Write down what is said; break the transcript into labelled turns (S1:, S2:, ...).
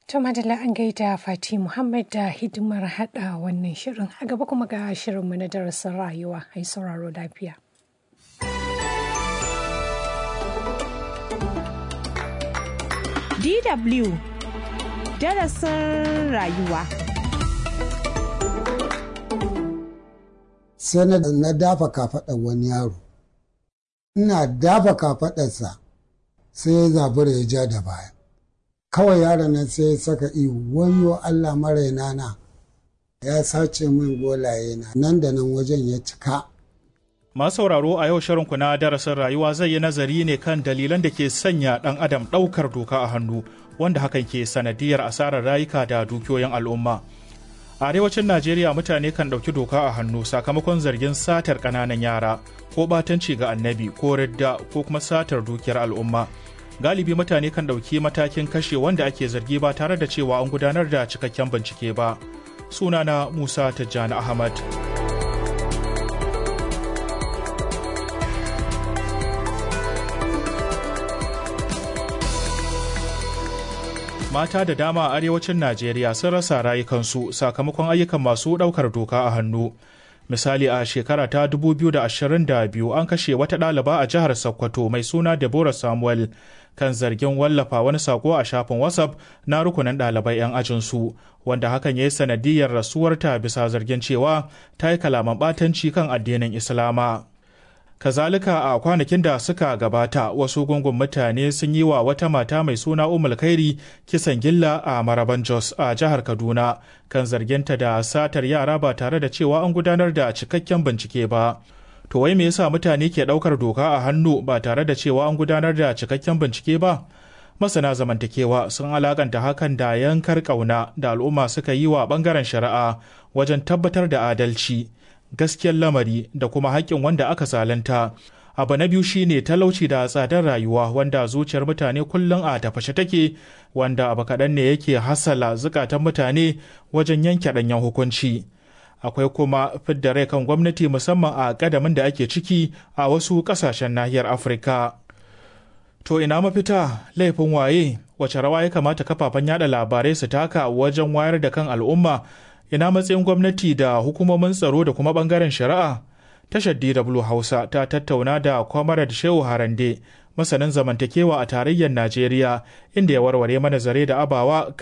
S1: To madalla an gaida Fati Muhammad da hidimar hada wannan shirin a gaba kuma ga shirinmu na darasin rayuwa ai sauraro lafiya.
S2: DW darasin rayuwa.
S3: Sai na dafa kafaɗar wani yaro. Ina dafa kafaɗarsa sai ya zabura ya ja da baya. Kawai yaron nan sai ya saka ihu wayo Allah maraina na ya sace min golaye na nan da nan wajen ya cika.
S4: Masu sauraro a yau shirinku na darasin rayuwa zai yi nazari ne kan dalilan da ke sanya ɗan adam ɗaukar doka a hannu wanda hakan ke sanadiyar asarar rayuka da dukiyoyin al'umma. A arewacin Najeriya mutane kan ɗauki doka a hannu sakamakon zargin satar ƙananan yara ko ɓatanci ga annabi ko ridda ko kuma satar dukiyar al'umma. Galibi mutane kan ɗauki matakin kashe wanda ake zargi ba tare da cewa an gudanar da cikakken bincike ba. Sunana Musa Tijjani Ahmad. mata da dama a arewacin Najeriya sun rasa rayukansu sakamakon ayyukan masu ɗaukar doka a hannu. Misali a shekara ta 2022 an kashe wata ɗaliba a jihar Sokoto mai suna Deborah Samuel kan zargin wallafa wani sako a shafin WhatsApp na rukunin ɗalibai 'yan ajinsu, wanda hakan ya yi sanadiyar rasuwarta bisa zargin cewa ta yi kalaman ɓatanci kan addinin Islama. kazalika a kwanakin da suka gabata wasu gungun mutane sun yi wa wata mata mai suna umul kairi kisan gilla a maraban jos a jihar kaduna kan zarginta da satar yara ba tare da cewa an gudanar da cikakken bincike ba to wai me yasa mutane ke daukar doka a hannu ba tare da cewa an gudanar da cikakken bincike ba masana zamantakewa sun alakanta hakan da yankar kauna da al'umma suka yi wa bangaren shari'a wajen tabbatar da adalci gaskiyar lamari da kuma haƙƙin wanda aka zalunta. Abu na biyu shine talauci da tsadar rayuwa wanda zuciyar mutane kullum a tafashe take wanda abu kaɗan ne yake hasala zukatan mutane wajen yanke ɗanyen hukunci. Akwai kuma fidda rai kan gwamnati musamman a ƙadamin da ake ciki a wasu ƙasashen nahiyar Afirka. To ina mafita laifin waye wace rawa ya kamata kafafen yada labarai su taka wajen wayar da kan al'umma ina matsayin gwamnati da hukumomin tsaro da kuma bangaren shari'a tashar dw hausa ta tattauna da kwamarad shehu harande masanin zamantakewa a tarayyar najeriya inda ya warware mana zare da abawa